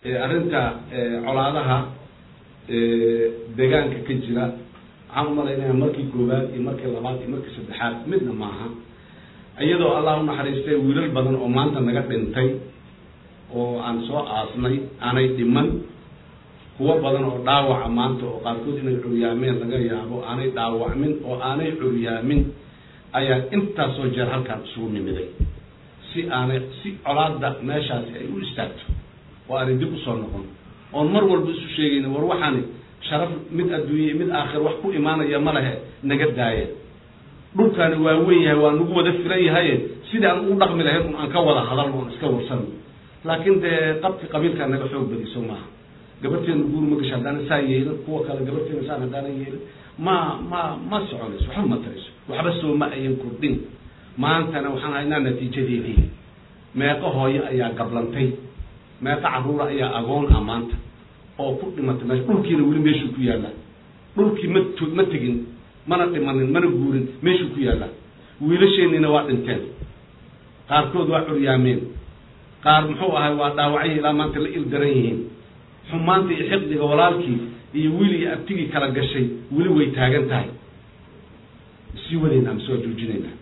arrinta colaadaha deegaanka ka jira waxaan umalaynaya markii koowaad iyo markii labaad iyo markii saddexaad midna maaha iyadoo allah unaxariistay wiilal badan oo maanta naga dhintay oo aan soo aasnay aanay dhiman kuwo badan oo dhaawaca maanta oo qaarkood inay curyaameen laga yaabo aanay dhaawacmin oo aanay curyaamin ayaa intaasoo jeer halkaan isugu nimiday si aanay si colaada meeshaasi ay u istaagto oo aanay dib usoo noqon oon mar walba isu sheegayna war waxaani sharaf mid adduunye mid aakhir wax ku imaanaya ma lehe naga daaya dhulkaani waa weyn yahay waa nagu wada filan yahaye sidii aan ugu dhaqmi lahayn un aan ka wada hadalno on iska warsano laakiin dee qabki qabiilkaa naga xoog badiso maaha gabarteena guur ma gasho haddaana saa yeelin kuwa kale gabarteena saan haddaana yeelin ma ma ma soconayso waxba ma tarayso waxba soo ma ayan kordhin maantana waxaan haynaa natiijadeedii meeqo hooyo ayaa gablantay meeqo carruura ayaa agoon ah maanta oo ku dhimatay meesha dhulkiina weli meeshuu ku yaallaa dhulkii ma t ma tegin mana dhimanin mana guurin meeshuu ku yaallaa wiilasheeniina waa dhinteen qaarkood waa curyaameen qaar muxuu ahay waa dhaawacyahi ilaa maanta la il daran yihiin xumaanta iyo xiqdiga walaalkii iyo wiil iyo abtigii kala gashay weli way taagan tahay sii wadayna amase waa joojinaynaa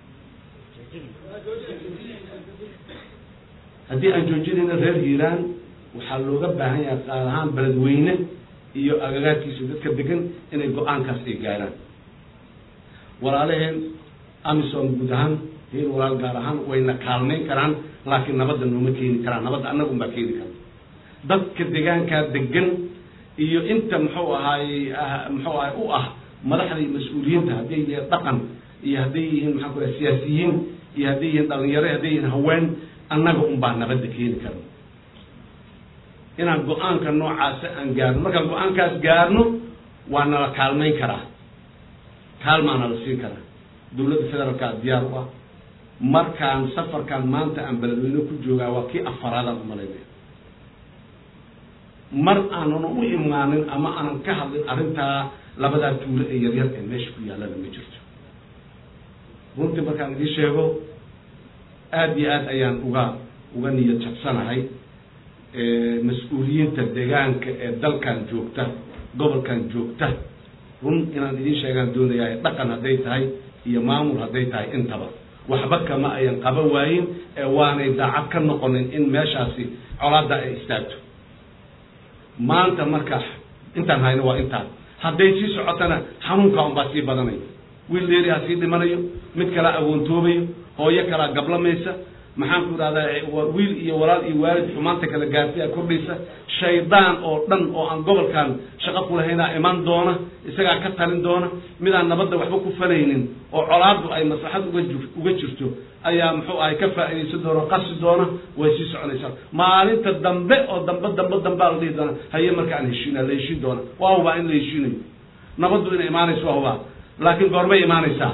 haddii aan joojinayna reer hiiraan waxaa looga baahan yahay qaar ahaan beledweyne iyo agagaarkiisa dadka degan inay go-aankaas ay gaaraan walaalaheen amisom guud ahaan hiil walaal gaar ahaan wayna kaalmayn karaan laakiin nabadda nooma keeni karaan nabadda annagun baa keeni kara dadka deegaankaa degan iyo inta muxuu ahaay muxuu ahay u ah madaxda iyo mas-uuliyiinta hadday yihiin dhaqan iyo hadday yihiin maxaan ku raha siyaasiyiin iyo hadday yihiin dhalinyaro hadday yihiin haween annaga un baa nabadda keeni karno inaan go-aanka noocaasa aan gaarno markaan go-aankaas gaarno waa nala kaalmayn karaa kaalmaa nala siin karaa dawladda federaalkaa diyaar u ah markaan safarkaan maanta aan beledweyne ku joogaa waa kii afaraadaan umalaynaya mar aanan u imaanin ama aanan ka hadlin arrintaa labadaa tuulo ee yaryar ee meesha ku yaallana ma jirto runtii markaan idii sheego aada iyo aad ayaan uga uga niyad jabsanahay mas-uuliyiinta deegaanka ee dalkan joogta gobolkan joogta run inaan idiin sheegaan doonayaa dhaqan hadday tahay iyo maamul hadday tahay intaba waxba kama ayan qaba waayin ee waanay daacad ka noqonin in meeshaasi colaada ay istaagto maanta marka intaan hayno waa intaan hadday sii socotana xanuunkaa unbaa sii badanaya wiil dheeri ha sii dhimanayo mid kalaa awoontoobayo hooyo kalaa gablamaysa maxaan ku idhahdaa wiil iyo walaal iyo waalid xumaanta kala gaartaya kordhaysa shaydaan oo dhan oo aan gobolkan shaqo kulahaynaa iman doona isagaa ka talin doona midaan nabadda waxba ku falaynin oo colaadu ay maslaxad uga ju uga jirto ayaa muxuu ahay ka faa'iidaysan doona qasi doona way sii soconaysaa maalinta dambe oo dambe dambe dambea la dhihi doona haye marka aan heshiina la heshiin doona waa hubaa in la heshiinayo nabaddu inay imaanayso waa hubaa laakiin goormay imaanaysaa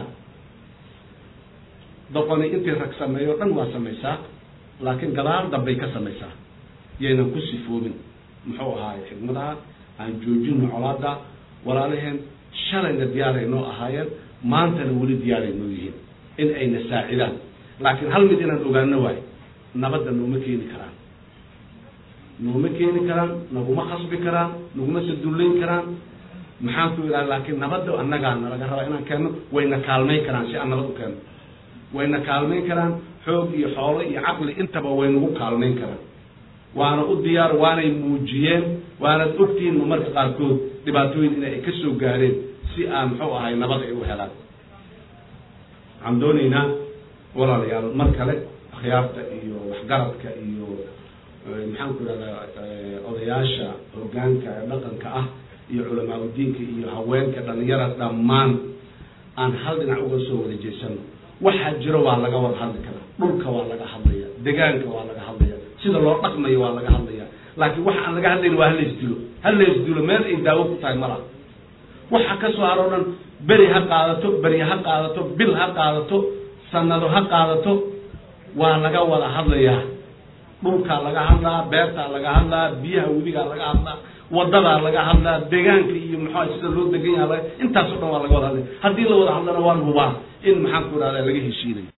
doqoni intii rag sameeyo dhan waa samaysaa laakiin gadaal dambay ka samaysaa yaynan ku sifoobin muxuu ahaaye xigmadaha aan joojino colaada walaalaheen shalayna diyaaray noo ahaayeen maantana weli diyaaray noo yihiin in ayna saacidaan laakiin hal mid inaan ogaano waayo nabadda nooma keeni karaan nooma keeni karaan naguma khasbi karaan naguma sadullayn karaan maxaan ku idhaha laakiin nabadda annagaa nalaga rabaa inaan keenno wayna kaalmayn karaan si aan nabad u keenno wayna kaalmayn karaan xoog iyo xoolo iyo caqli intaba way nagu kaalmayn karaan waana u diyaar waanay muujiyeen waanad ogtihiin marka qaarkood dhibaatooyin in ay ka soo gaareen si aan muxuu ahay nabad ay u helaan waxaan doonaynaa walaalayaal mar kale akhyaarta iyo waxgaradka iyo maxaan ku idhahdaa odayaasha hoggaanka ee dhaqanka ah iyo culamaa udiinka iyo haweenka dhalinyara dhammaan aan hal dhinac uga soo wada jeesano waxaa jiro waa laga wada hadli karaa dhulka waa laga hadlaya degaanka waa laga hadlaya sida loo dhaqmayo waa laga hadlaya laakiin waxa aan laga hadlayn waa halaysdilo halaysdilo meel ay daawo ku tahay malaha waxa ka soo haro dhan beri ha qaadato beri ha qaadato bil ha qaadato sanado ha qaadato waa laga wada hadlayaa dhulkaa laga hadlaa beertaa laga hadlaa biyaha webigaa laga hadlaa wadadaa laga hadlaa deegaanka iyo maxaa sida loo degan yaha intaasoo dhan waa laga wada hadlaya haddii la wada hadlana waan hubaa in maxaan ku idhahda laga heshiinayo